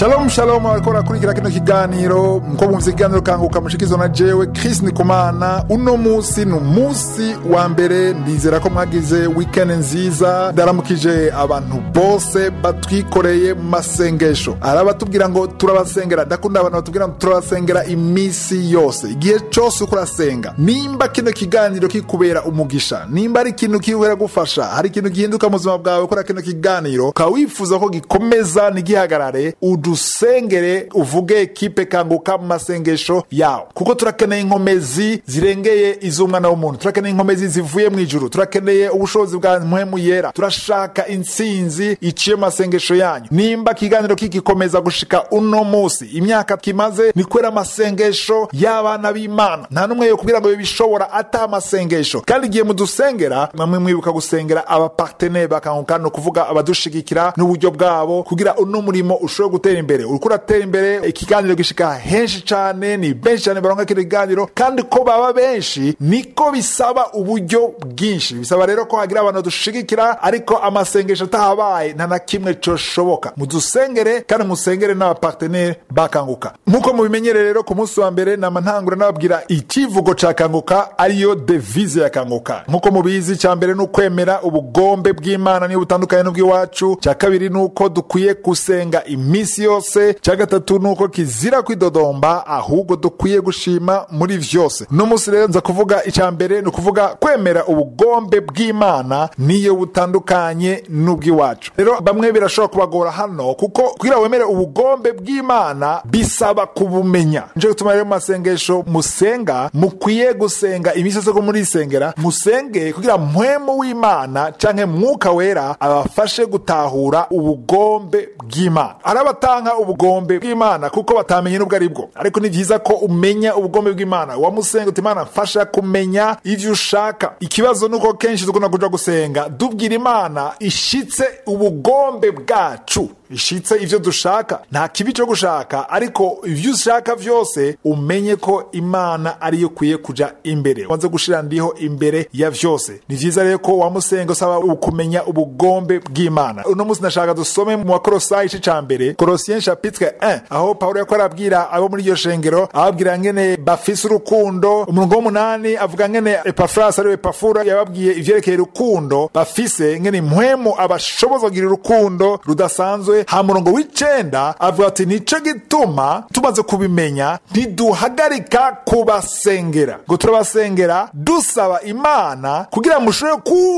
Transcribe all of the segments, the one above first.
shalom shalom bariko barakurikira kino kiganiro muko mumvise ikiganiro kanguka mushikizo na jewe chris nikumana uno musi ni umunsi wa mbere ndizera ko mwagize weekend nziza ndaramukije abantu bose batwikoreye mu masengesho hari abatubwira ngo turabasengera ndakunda abantu batubwira ngo turabasengera imisi yose igihe cose uko urasenga nimba kino kiganiro kikubera umugisha nimba ari ikintu kikubera gufasha hari ikintu gihinduka mu buzima bwawe kora kino kiganiro ukaba wifuza ko gikomeza ntigihagarare udusengere uvuge ekipe kanguka mu masengesho yawe kuko turakeneye inkomezi zirengeye iz'umwana w'umuntu turakeneye inkomezi zivuye mu ijuru turakeneye ubushobozi bwa mpwemu yera turashaka intsinzi iciye mu masengesho yanyu nimba ikiganiro kigikomeza gushika uno musi imyaka kimaze ni kubera amasengesho y'abana b'imana nta n'umwe yo kubwira ngo bibishobora ata amasengesho kandi igihe mudusengera mwamwe mwibuka gusengera abaparteneri bakanguka ni ukuvuga abadushigikira n'uburyo bwabo kugira uno murimo ushobore gutera imbere uriko uratera imbere ikiganiro gishika henshi cane ni benshi cane baronka kino kiganiro kandi ko baba benshi niko bisaba uburyo bwinshi bisaba rero ko hagira abantu dushigikira ariko amasengesho atahabaye nta na kimwe coshoboka mudusengere kandi musengere n'abaparteneri bakanguka nk'uko mubimenyere rero ku munsi wa mbere nama ntangura nababwira ikivugo ca kanguka ariyo devize ya kanguka nk'uko mubizi ca mbere ni ukwemera ubugombe bw'imana niyo butandukanye n'ubw'iwacu ca kabiri ni uko dukwiye gusenga iminsi yose ca gatatu ni uko kizira kwidodomba ahubwo dukwiye gushima muri vyose uno munsi rero nza kuvuga ica mbere ni ukuvuga kwemera ubugombe bw'imana niyo butandukanye n'ubw'iwacu rero bamwe birashobora kubagora hano kuko kugira wemere ubugombe bw'imana bisaba kubumenya nico gituma rero mu masengesho musenga mukwiye gusenga iminsi yose ko murisengera musenge kugira mpwemu w'imana canke mwuka wera abafashe gutahura ubugombe bw'imana hari abatanka ubugombe bw'imana kuko batamenye n'ubwo ari bwo ariko ni vyiza ko umenya ubugombe bw'imana wamusenga uti imana mfasha kumenya ivyo ushaka ikibazo nuko kenshi dukunda kuja gusenga dubwira imana ishitse ubugombe bwacu ishitse ivyo dushaka nta kibi co gushaka ariko ivyo ushaka vyose umenye ko imana ariyo ukwiye kuja imbere wanze gushira ndiho imbere ya vyose ni vyiza rero ko wamusenga usaba ukumenya ubugombe bw'imana uno munsi ndashaka dusome mu bakorosayi ice ca mbere korosien chapitre 1 aho pawulo yako arabwira abo muri iryo shengero ababwira ngene bafise urukundo umurongo w'umunani avuga ngene epafrasi ariwe epafura yababwiye ivyerekeye urukundo bafise ngene impwemu abashoboza kugira urukundo rudasanzwe ha murongo w'icenda avuga ati nico gituma tumaze kubimenya ntiduhagarika kubasengera ngo turabasengera dusaba imana kugira ngo mushobore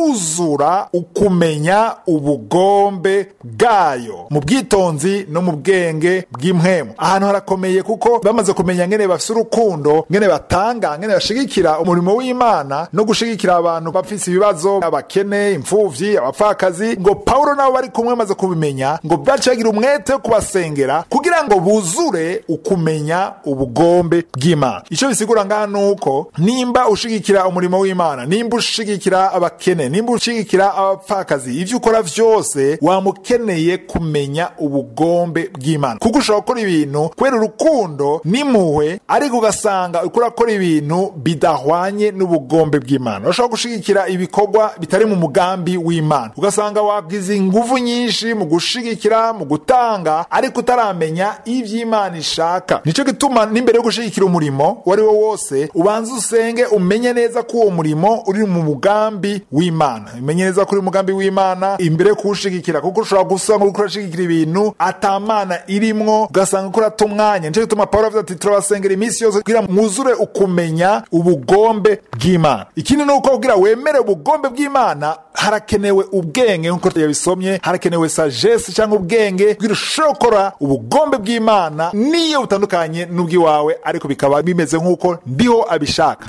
kuzura ukumenya ubugombe bwayo mu bwitonzi no mu bwenge bw'impwemu ahantu harakomeye kuko bamaze kumenya ngene bafise urukundo ngene batanga ngene bashigikira umurimo w'imana no gushigikira abantu bafise ibibazo abakene imfuvyi abapfakazi ngo pawulo nabo bari kumwe bamaze kubimenya ngo baca bagira umwete wo kubasengera kugira ngo buzure ukumenya ubugombe bw'imana icyo bisigura ngaha ni uko nimba ushigikira umurimo w'imana nimba ushigikira abakene nimba ushigikira abapfakazi ivyo ukora vyose wamukeneye kumenya ubugombe bw'imana kuko ushobora gukora ibintu kubera urukundo n'impuhwe ariko ugasanga uriko urakora ibintu bidahwanye n'ubugombe bw'imana urashobora gushigikira ibikorwa bitari mu mugambi w'imana ugasanga wagize inguvu nyinshi mu gushigikira mu gutanga ariko utaramenya ivy'imana ishaka nico gituma n'imbere yo gushigikira umurimo uwo ari wo wose ubanza usenge umenye neza ko uwo murimo uri mu mugambi w'imana umenye neza ko uri mu mugambi w'imana imbere yo kuwushigikira kuko ushobora gusanga uriko urashigikira ibintu atamana irimwo ugasanga uriko urata umwanya nico gituma pawulo avuze ati turabasengera iminsi yose kugira mwuzure ukumenya ubugombe bw'imana ikindi ni uko kugira wemere ubugombe bw'imana harakenewe ubwenge nk'uko yabisomye harakenewe sagesse cyangwa ubwenge kugira ushobore gukora ubugombe bw'imana niyo butandukanye n'ubw'iwawe ariko bikaba bimeze nk'uko ndiho abishaka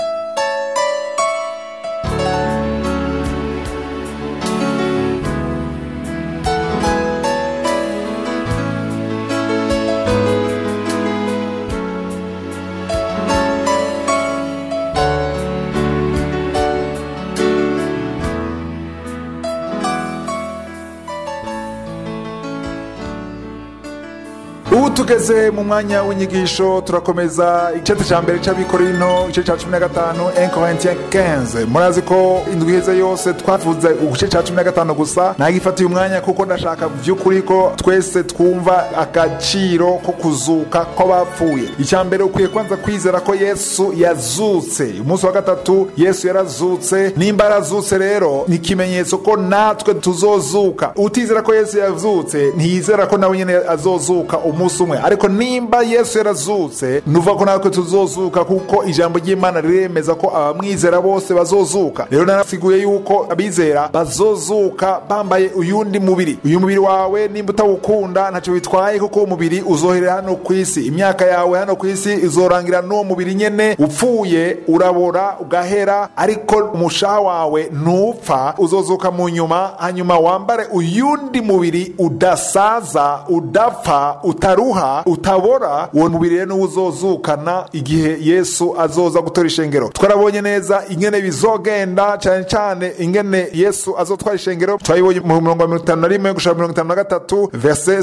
ubu tugeze mu mwanya w'inyigisho turakomeza igice cya mbere cy'abikorino igice cya cumi na gatanu 1 Corinthiens 15 murazi ko indwi iheze yose twavuze igice cya cumi na gatanu gusa nagifatiye umwanya kuko ndashaka by'ukuri ko twese twumva agaciro ko kuzuka kw'abapfuye icya mbere ukwiye kwanza kwizera ko yesu yazutse umunsi wa gatatu yesu yarazutse nimba yarazutse rero ni ikimenyetso ko natwe tuzozuka utizera ko yesu yazutse ntiyizera ko nawe nyine azozuka umunsi umwe ariko nimba yesu yarazutse nuva ko natwe tuzozuka kuko ijambo ry'imana riremeza ko abamwizera bose bazozuka rero narasiguye yuko abizera bazozuka bambaye uyundi mubiri uyu mubiri wawe nimba utawukunda ntacyo bitwaye kuko uwo mubiri uzoherera hano ku isi imyaka yawe hano ku isi izorangira n'uwo mubiri nyene upfuye urabora ugahera ariko umushaha wawe ntupfa uzozuka mu nyuma hanyuma wambare uyundi mubiri udasaza udapfa utaruha utabora uwo mubiri rero niwo uzozukana igihe yesu azoza gutora ishengero twarabonye neza ingene bizogenda cyane cyane ingene yesu azotwara ishengero twayibonye mu mirongo mirongo itanu na rimwe gushaka mirongo itanu na gatatu verse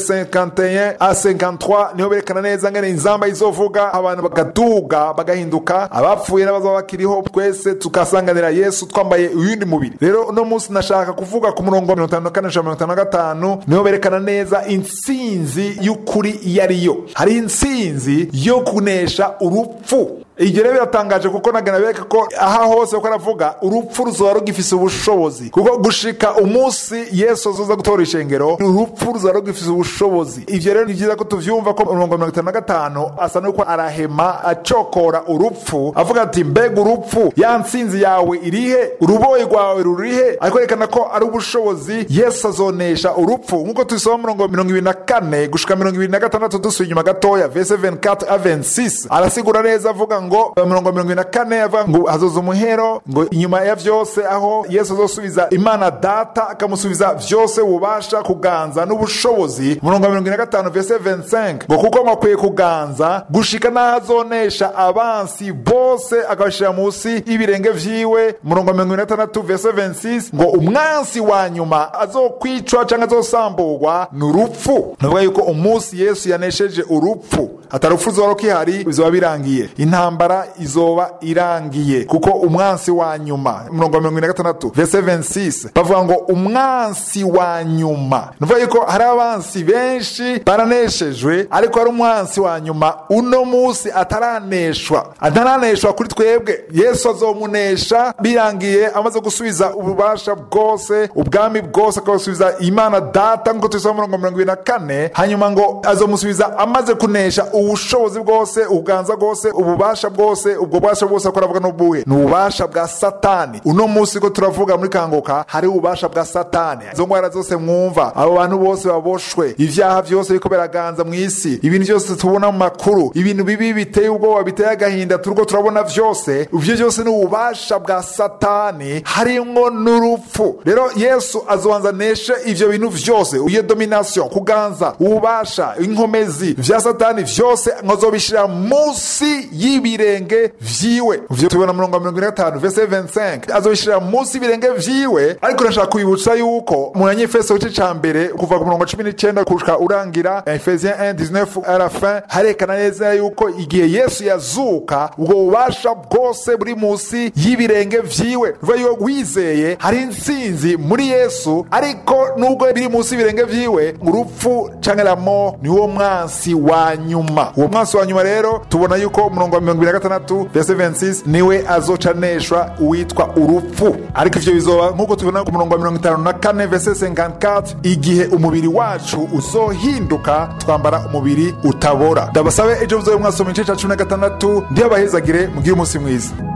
51 a 53 niho berekana neza ngene inzamba izovuga abantu bagaduga bagahinduka abapfuye n'abazaba bakiriho twese tukasanganira yesu twambaye uyundi mubiri rero uno munsi nashaka kuvuga ku murongo wa mirongo itanu na kane gushaka mirongo itanu na gatanu niho berekana neza intsinzi y'ukuri iyo ariyo hari intsinzi yo kunesha urupfu ibyo rero biratangaje kuko nagana bereka ko aha hose uko aravuga urupfu ruzoba rugifise ubushobozi kuko gushika umunsi yesu azoza gutora ishengero urupfu ruzoba rugifise ubushobozi ibyo rero ni byiza ko tuvyumva ko umurongo mirongo itanu na gatanu asa nuko arahema acokora urupfu avuga ati mbega urupfu ya ntsinzi yawe irihe uruboyi rwawe rurihe ariko yerekana ko ari ubushobozi yesu azonesha urupfu nk'uko tubisoma murongo mirongo ibiri na kane gushika mirongo ibiri na gatandatu dusuye inyuma gatoya vese 24 a 26 arasigura neza avuga ngo mirongo mirongo ine na kane avuga ngo hazoza umuhero ngo inyuma ya vyose aho yesu azosubiza imana data akamusubiza vyose ububasha kuganza n'ubushobozi murongo mirongo ine na gatanu vese 25 ngo kuko mwakwiye kuganza gushika n'aho azonesha abansi bose akabashira munsi y'ibirenge vyiwe murongo mirongo ine na gatandatu vese 26 ngo umwansi wa nyuma azokwicwa canke azosamburwa ni urupfu navuga yuko umunsi yesu yanesheje urupfu atari urupfu ruzoba rukihari bizoba birangiye intambara izoba irangiye kuko umwansi wa nyuma umurongo wa mirongo ine na gatandatu vese 26 bavuga ngo umwansi wa nyuma nuvuga yuko hari abansi benshi baraneshejwe ariko hari umwansi wa nyuma uno munsi ataraneshwa ataraneshwa kuri twebwe yesu azomunesha birangiye amaze gusubiza ububasha bwose ubwami bwose akabasubiza imana data nk'uko tubisoma murongo mirongo ibiri na kane hanyuma ngo azomusubiza amaze kunesha ubushobozi bwose ubuganza bwose ububasha bwose ubwo bubasha bwose ko aravuga n'ubuhe ni ububasha bwa satani uno munsi ko turavuga muri kanguka hari ububasha bwa satani izo ndwara zose mwumva abo bantu bose baboshwe ibyaha byose biriko biraganza mu isi ibintu byose tubona mu makuru ibintu bibi biteye ubwoba biteye agahinda turiko turabona vyose ivyo byose ni ububasha bwa satani harimwo n'urupfu rero yesu azobanza neshe ivyo bintu vyose iyo domination kuganza ububasha inkomezi vya satani vyose nkazobishira munsi y'ibirenge vyiwe ivyo tubona murongo wa mirongo ine na gatanu vese 25 azobishira munsi y'ibirenge vyiwe ariko nashaka kubibutsa yuko mu banyefeso gice ca mbere kuva ku murongo wa cumi n'icenda gushika urangira efesien 1 19 à la fin harekana neza yuko igihe yesu yazuka ubwo bubasha bwose buri munsi y'ibirenge vyiwe bivuga yuko wizeye hari intsinzi muri yesu ariko nubwo biri munsi y'ibirenge vyiwe urupfu canke la mort niwo mwansi wa nyuma uwo mwansi wa nyuma rero tubona yuko umurongo wa mirongo ibiri na gatandatu verse 26 niwe azocaneshwa uwitwa urupfu ariko ivyo bizoba nk'uko tubona ku murongo wa mirongo itanu na kane verse 54 igihe umubiri wacu uzohinduka twambara umubiri utabora ndabasabe ejo muzobe mwasoma igice ca cumi na gatandatu ndihabahezagire mugire umunsi mwiza